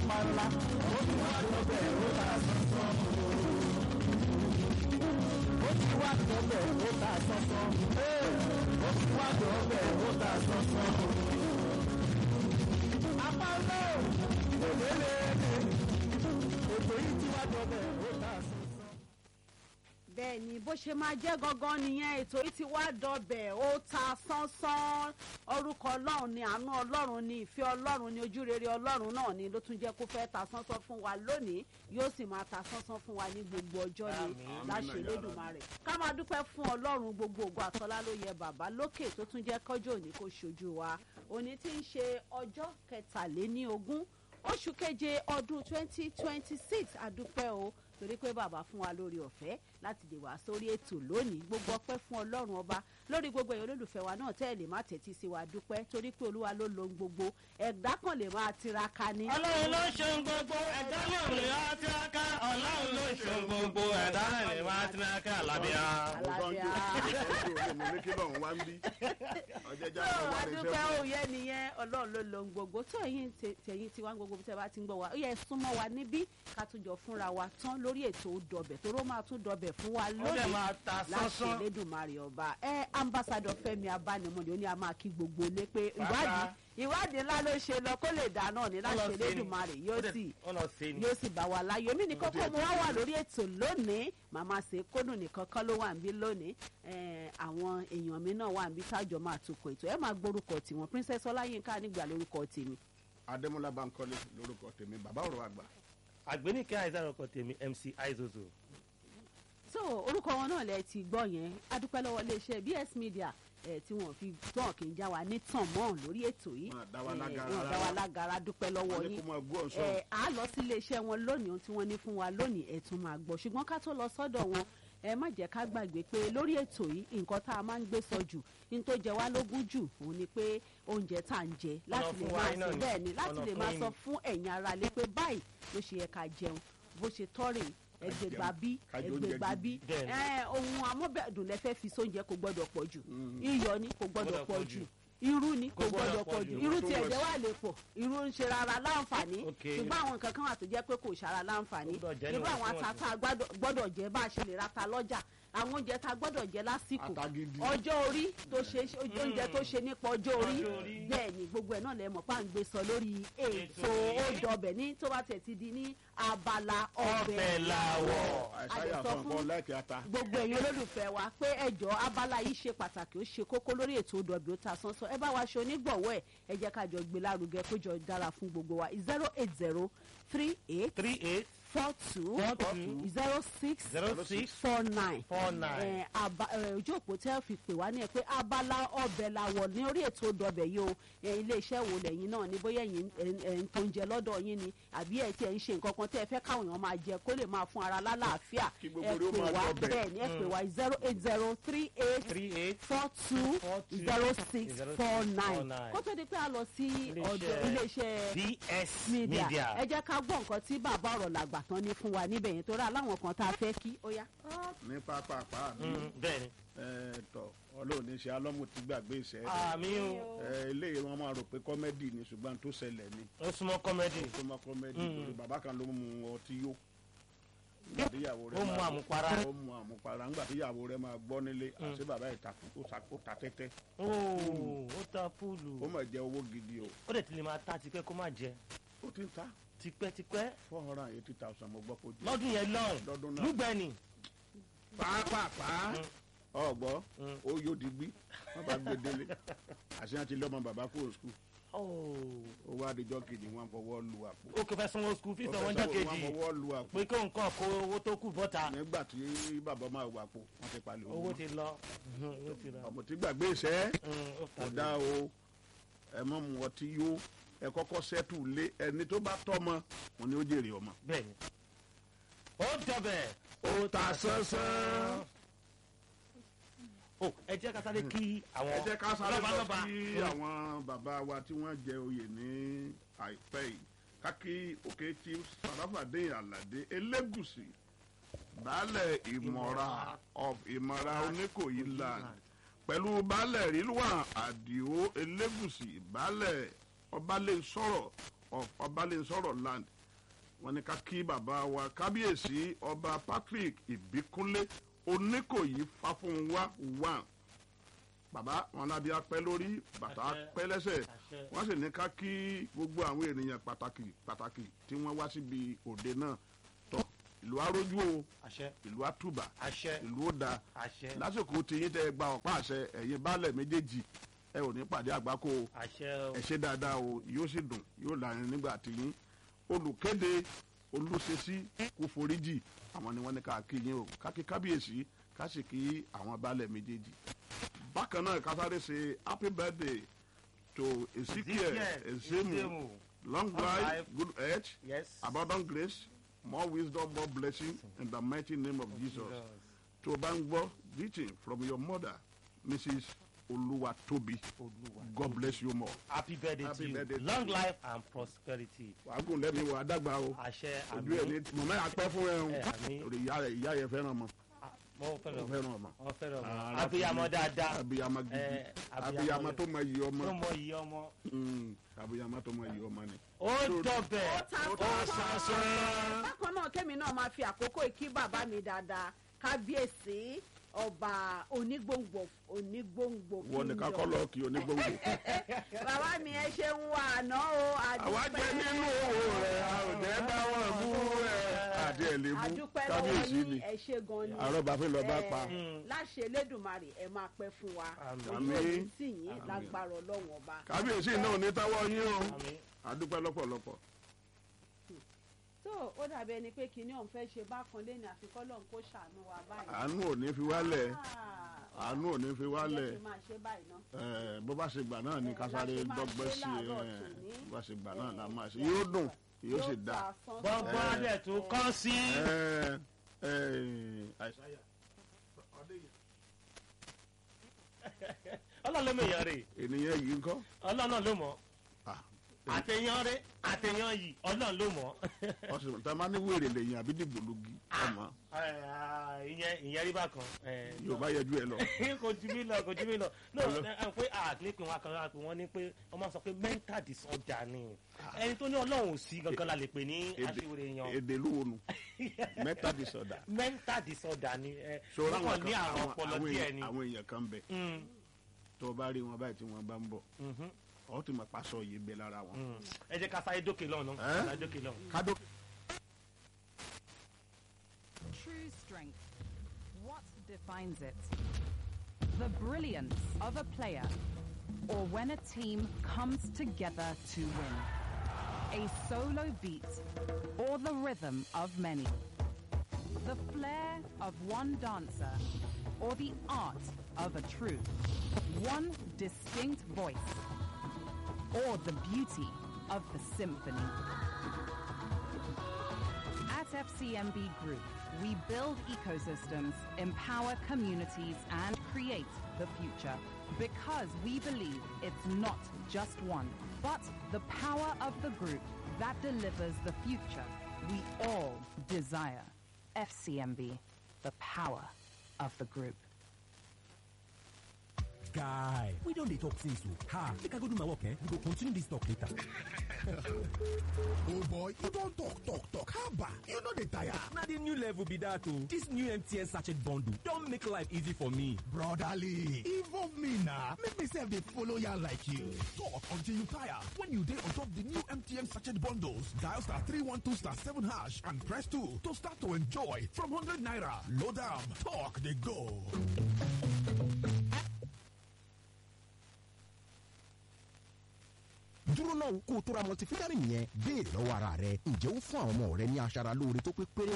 apala ó ti wá dọ́bẹ̀ ó ta sọ́sọ́ ó ti wá dọ́bẹ̀ ó ta sọ́sọ́ ó ti wá dọ́bẹ̀ ó ta sọ́sọ́ apala òlélẹ̀ ètò yìí ti wá dọ́bẹ̀ ó ta sọ́sọ́. bẹ́ẹ̀ ni bó ṣe máa jẹ́ gangan nìyẹn ètò yìí ti wá dọbẹ̀ ó ta sánsán orúkọ ọlọ́run ni àánú ọlọ́run ni ìfẹ́ ọlọ́run ni ojúrere ọlọ́run náà ni ló tún jẹ́ kó fẹ́ ta sánsán fún wa lónìí yóò sì máa ta sánsán fún wa ní gbogbo ọjọ́ ni Àmín. láṣẹ Elédùmarè ká máa dúpẹ́ fún ọlọ́run gbogbo ògo àtọ́lá ló yẹ bàbá lókè tó tún jẹ́ kọ́jọ́ òní kó ṣojú wa òní tí ń ṣe ọjọ́ kẹtàléníogún oṣù keje ọdún twenty twenty six àdúpẹ́ o torí pé bàbá fún wa lórí ọ̀fẹ́ láti lè wá sórí ètò lónìí gbogbo ọpẹ́ fún ọlọ́run ọba lórí gbogbo èèyàn olólùfẹ́ wa náà tẹ́ ẹ̀ lè má tẹ́tí sí wa dúpẹ́ torí pé olúwa ló lo ohun gbogbo ẹ̀dá kan lè máa tiraka ni. ọlọ́run ló ṣe ń gbogbo ẹ̀dá náà lè wá tiraka ọlọ́run ló ṣe ń gbogbo ẹ̀dá náà lè wá tiraka alábíà. Àlàáfíà. adúpẹ́ òye nìyẹn ọlọ́run ló lo ohun gbogbo tó ẹ̀yin tẹ- tẹ̀yin tiwa gbogbo bí tẹ́ bá ti ń gbọ́ wa ó yẹ súnmọ́ wa níbí ká tún jọ fúnra wa tán lórí ètò dọ̀bẹ̀ tó ró máa tún dọ̀bẹ̀ fún wa ó dẹ̀ lónìí máa ta láṣẹ sánsán. Elédùmarè ọba ẹ ambassadọ Fẹ́mi Abánimọdé ó ní a máa kí gbogbo ilé pé ìwádìí ìwádìí ńlá ló ṣe lọ kó lè dá náà ní láṣẹ Elédùmarè yóò sì ó lọ sí ni. yóò sì bá wa láyọ̀ mí nìkan kó mo wá wà lórí ètò lónìí màmá ṣe kódùn nìkan kọ́ ló wà níbí lónìí Eh, àwọn èèyàn mi náà wà níbí tájọ máa tukọ̀ ètò ẹ máa gbórúkọ tiwọn Princess Ọláyínká nígbà lórúkọ tèmi adémọlá bankole lórúkọ tèmi bàbá ọ̀rọ̀ àgbà àgbéníkẹ́ àìsàn ọkọ̀ tèmi MC Aizozo. so orúkọ wọn náà lẹ ti gbọ́ yẹn adúpẹ́ lọ́wọ́ iléeṣẹ́ BS Media eh, tí wọ́n fi tán kì í já wa ní tàn mọ́ lórí ètò yìí Wọn dá wa Eh, lágara wọn dá wa rárá. lágara dúpẹ́ lọ́wọ́ wọn ní yín kó máa gbọ́ ọ̀sán ẹ á lọ sí iléeṣẹ́ wọn lónìí ohun tí wọ́n ní fún wa lónìí ẹ tún máa gbọ́ ṣùgbọ́n ká tó lọ sọ́dọ̀ wọn ẹ má jẹ́ ká gbàgbé pé lórí ètò yìí nǹkan tá a máa ń gbé sọ jù ní tó jẹ wá lógún jù òun ni pé oúnjẹ tá à ń jẹ láti lè fún wa máa iná sọ ni. bẹ́ẹ̀ ni láti Ọ̀nà lè fún máa yín sọ ni. fún ẹ̀yin ara lé pé báyìí ló ṣe yẹ ká jẹun bó ṣe tọ́rè ẹgbẹ̀gbà bí ká jẹ oúnjẹ ẹgbẹ̀gbà bí gidi. Bẹ́ẹ̀ ni. ẹ, ohun amóbẹ̀dùn lẹ́fẹ́ fi sóúnjẹ kò gbọ́dọ̀ pọ̀ jù iyọ̀ ni kò gbọ́dọ̀ Gbọ́dọ̀ pọ̀ pọ̀ jù jù. irú ni kò Kò gbọ́dọ̀ gbọ́dọ̀ pọ̀ pọ̀ jù jù. irú Tó tiẹ̀ wọ̀ jẹ́ sí. wà lè pọ̀ irú ń ṣe rárá láǹfààní Ok. ṣùgbọ́n àwọn nǹkan kan wà tó jẹ́ pé kò ṣara láǹfààní Ó gbọ́dọ̀ jẹ́ irú àwọn níwọ̀ntúnwọ̀nsì. ata tá a gbádọ̀- gbọ́dọ̀ jẹ bá a ṣe lè rata lọ́jà àwọn oúnjẹ tá a gbọ́dọ̀ jẹ lásìkò Ata gidi. ọjọ́ orí tó ṣe oúnjẹ tó ṣe nípa ọjọ́ orí Ọjọ́ orí. bẹ́ẹ̀ ni gbogbo ẹ̀ náà lẹ mọ̀ pa ń gbé sọ lórí ètò Ètò yìí. òdọ̀bẹ̀ ní tó bá tẹ̀ ti di ní abala ọbẹ̀ Ọbẹ̀ làwọ̀. àìsáyà àdẹ̀sọ fún fún- nǹkan láìkí ata gbogbo ẹ̀yin olólùfẹ́ wa pé ẹjọ́ abala yìí ṣe pàtàkì ó ṣe kókó lórí ètò òdòbí ó ta sánsán ẹ bá wa ṣe onígbọ̀wọ́ ẹ̀ ẹ jẹ́ ká jọ gbé lárugẹ kó jọ dára fún gbogbo wa zero eight zero three eight three eight four two four two zero six zero six four nine four nine. ojú òpó tẹ́ fi pè wá ní ẹ pé abala ọbẹ̀ làwọ̀ ní orí ètò òdòbẹ̀ yìí o ẹ, iléeṣẹ́ wo lẹ́yìn náà ní bóyá ẹ̀yin ẹ̀- ẹ̀ ń tó ń jẹ lọ́dọ̀ yín ni àbí ẹ̀ tí ẹ̀ ń ṣe nǹkan kan tẹ́ ẹ fẹ́ káwọn èèyàn máa jẹ kó lè máa fún ara lálàáfíà Kí gbogbo ẹ rẹ̀ ó pè máa wá dọbẹ̀. bẹ́ẹ̀ ni ẹ pè wá zero eight zero three eight three eight four two Four two zero six zero four six nine four nine. kó tó di pé a lọ sí ọ̀dọ̀ Iléeṣẹ́ iléeṣẹ́ BS media Media. ẹ jẹ́ ká gbọ́ nǹkan tí bàbá ọ̀rọ̀ làgbà tán ní fún wa níbẹ̀ yẹn torí aláwọn kan tá a fẹ́ kí ó yá. ní pápápá mi Mm, bẹ́ẹ̀ni. tọ ọlọ́run ní ṣe alọ́mù ti gbàgbé ìṣẹ́ àmì o ẹ, eléyìí wọn máa rò pé kọ́mẹ́dì ni ṣùgbọ́n tó ṣẹlẹ̀ ni ó súnmọ́ kọ́mẹ́dì tó máa kọ́mẹ́dì Mm. torí bàbá kan ló mu ọtí yó Nígbà tí ìyàwó rẹ̀ ó mu máa- àmupara ó mu àmupara ńgbà tí ìyàwó rẹ̀ máa gbọ́ nílé àti bàbá ìtàkùn ó sa- ó ta tẹ́tẹ́ ooo ó ta púùlù ó mọ̀ jẹ́ owó gidi o ó dẹ̀ ti lè máa ta tipẹ́ kó má jẹ ó ti ń ta tipẹ́tipẹ́ four hundred and eighty thousand mo gbọ́ kó jẹ́ lọ́dún yẹn lọ́rùn lọ́dún náà lúgbẹ́ni pàápàá ọgbọ́ Mm. ó yóò di gbí wọ́n bá gbé délé àṣeyàn ti lọ́mọ bàbá kúrò skul ooo ó wá adijọ́ kejì wọn fọwọ́ lu àpò ó kò fẹ́ sanwó skul fíìsì Ó ọ̀wọ́n fẹ́ jẹ́ sọ- wọn kejì fọwọ́ lu àpò pé kó nǹkan kó owó tó kù bọ́ta nígbà tí bàbá máa wà pò wọ́n ti palẹ̀ owó owó ti lọ owó ti lọ ọmọ tí gbàgbé iṣẹ́ Mm, ó kò fà dá o ẹ mọ̀ mu ọtí yó ẹ kọ́kọ́ sẹ́tù lé ẹni tó bá tọ́mọ òun ni ó jèrè ọmọ. bẹ́ẹ̀ni ó dọ̀bẹ̀ ó ta sánsán. ó ẹ jẹ́ ká sáré kí àwọn ẹ jẹ́ ká sáré lọ lọ́balọ́ba. sí àwọn bàbá wa tí wọ́n jẹ oyè ní àìpẹ́ yìí kákí òkè tí sàràfàdé àlàdé elégùsì baálẹ̀ ìmọ̀ra of ìmọ̀ra oníkòyí land pẹ̀lú baálẹ̀ rílùwà àdìo elégùsì baálẹ̀ ọbalẹ̀nsọ̀rọ̀ of ọbalẹ̀nsọ̀rọ̀ land wọ́n ní ká kí bàbá wa kábíyèsí ọba patrick ìbíkúnlé oníkòyí fáfúnwá wà bàbá wọn lábí apẹ́ lórí bàtà Àṣẹ. apẹ́ lẹ́sẹ̀ Àṣẹ. wọ́n sì ní ká kí gbogbo àwọn ènìyàn pàtàkì pàtàkì tí wọ́n wá síbi òde náà tọ́ ìlú arójú o àṣẹ ìlú àtúbà àṣẹ ìlú òdà àṣẹ lásìkò tiyín tẹ gba ọ̀pá àṣẹ ẹ̀yin baálẹ̀ méjèèjì ẹ ò ní pàdé àgbákò o àṣẹ o. ẹ ṣe dáadáa o yóò sì dùn yóò láàrin nígbà tiyín olùkéde olùṣesí kò foríjì àwọn ni wọ́n ní ká kí yín o ká kí kábíyèsí ká sì kí àwọn baálẹ̀ méjèèjì bákan náà ká sáré ṣe happy birthday to ezekiel ezemu Ezemu. long Long life life. good health yes. abundant grace more wisdom more blessing in the mighty name of jesus tó o bá ń gbọ́ greeting from your mother mrs olúwatóbi Olúwa. god bless you more. happy birthday Happy to you birthday to long you. life and prosperity. wàágùn lẹ́mi wà á dàgbà o àṣẹ ojú ẹ̀ ní àmì mọ̀mọ́ yà pẹ́ fún ẹ o ẹ, àmín. torí ìyá rẹ̀ ìyá yẹn fẹ́ràn mọ́ mo ó fẹ́ràn fẹ́ràn ọmọ. mo fẹ́ràn Ah, ọmọ abiyamọ dáadáa abiyamọ gidi Eh, abiyamọ abiyamọ rẹ̀. tó mọ iyì ọmọ tó mọ iye ọmọ. Mm, abiyamọ tó mọ iyì ọmọ ni. ó dọ̀bẹ̀ ó ta ó sọ́sọ́. sàṣẹ. bákan náà kémi náà máa fi àkókò ìkí bàbá mi dáadáa kábíyèsí ọba onígbòǹgbò onígbòǹgbò wọ́n ní ká kingdom. kọ́ lọ́ọ́ kí onígbòǹgbò. bàbá mi ẹ ṣe ń wà àná o àwa jẹ nínú owó rẹ̀ a ò jẹ́ bá wọn bú rẹ̀ àti ẹ̀ lè mú àdúpẹ́ lọ́wọ́ kábíyèsí yín ni ẹ ṣe gan ni àrọ́bàfin lọ́ọ́ bá Eh, pa. láṣẹ elédùnmarè ẹ máa pẹ́ fún wa Àmín. ojú òní Àmín. sì yín lágbára ọlọ́run ọba. kábíyèsí náà ò ní táwọ́ yín o àmì àdúpẹ́ lọ́pọ̀lọpọ̀. tó ó dàbí ẹni pé kinní ọ̀hún fẹ́ ṣe bákan lé ní àfikọ́ lọ́hún kó ṣàánú wa báyìí. àánú ò ní fi wálẹ̀ Ah, àánú ò ní fi jẹ́ wálẹ̀ kí n máa ṣe báyìí ná. Eh, bó bá ṣe gbà náà ni Eh, kásáré la ṣe máa dọ́gbẹ́ ṣe sí láàárọ̀ eh, tòní. bó bá ṣe gbà náà la Eh, máa ṣe yóò dùn yóò sì ta dáa. sánsán. gbọ́ngbọ́n adẹ̀ tó kọ́ sí. Eh, eh, àìsáyà. ọlọ́run ló mọ èèyàn rè ènìyàn yìí ń kọ́ ọlọ́run ló mọ̀ Ah, àtẹ̀yàn rè àtẹ̀yàn yìí ọlọ́run ló mọ̀. ọ̀sìn tá a máa ní wèrè lèyìn àbí dìgbòlugi ọmọ Eh, ìyẹn ìyẹn rí bákan. eh, yorùbá yẹjú ẹ lọ. kò ju mí lọ kò ju mí lọ no ẹ pé àgbẹ̀pẹ̀ wọn kan láti wọn ní pé wọ́n máa sọ pé mental disorder ni ẹni tó ní ọlọ́run ò sí gangan la lè pè ní Èdè- aṣíwèrè èèyàn èdè lúwonu mẹ́ta disorder. mental disorder ni ẹ ṣòro wọ́n àwọn kàn ní kan àrùn àwọn ọpọlọ àwọn díẹ̀ èèyàn ni. àwọn èèyàn kan bẹ Mm, tó o bá rí wọn báyìí tí wọn bá ń bọ̀ mhm, ọ ti mọ̀ pàṣọ yìí bẹ lára wọn. mm. ẹ jẹ́ ká sáré dókè lọ́nà Eh? sáré dókè lọ́nà. kádó. True strength. What defines it? The brilliance of a player, or when a team comes together to win. A solo beat, or the rhythm of many. The flair of one dancer, or the art of a troupe. One distinct voice, or the beauty of the symphony. At FCMB Group, we build ecosystems, empower communities, and create the future. Because we believe it's not just one, but the power of the group that delivers the future we all desire. FCMB, the power of the group. guy we don dey talk since o ha make i go do my work eh we go continue this talk later. oh boy you don talk talk talk haba you no dey tire. na the new level be that o this new mtn sachet bundle don make life easy for me. brotherly involve me na make me sef dey follow yarn like you. talk until you tire when you dey on top the new mtn sachet bundles dial star three one two star seven hash and press two to start to enjoy from hundred naira load am talk dey go. dúró náà kó o tó ra multivitamin yẹn béèrè lọ́wọ́ ara rẹ ǹjẹ́ ó fún àwọn ọmọ rẹ ní aṣara lóore tó pé péré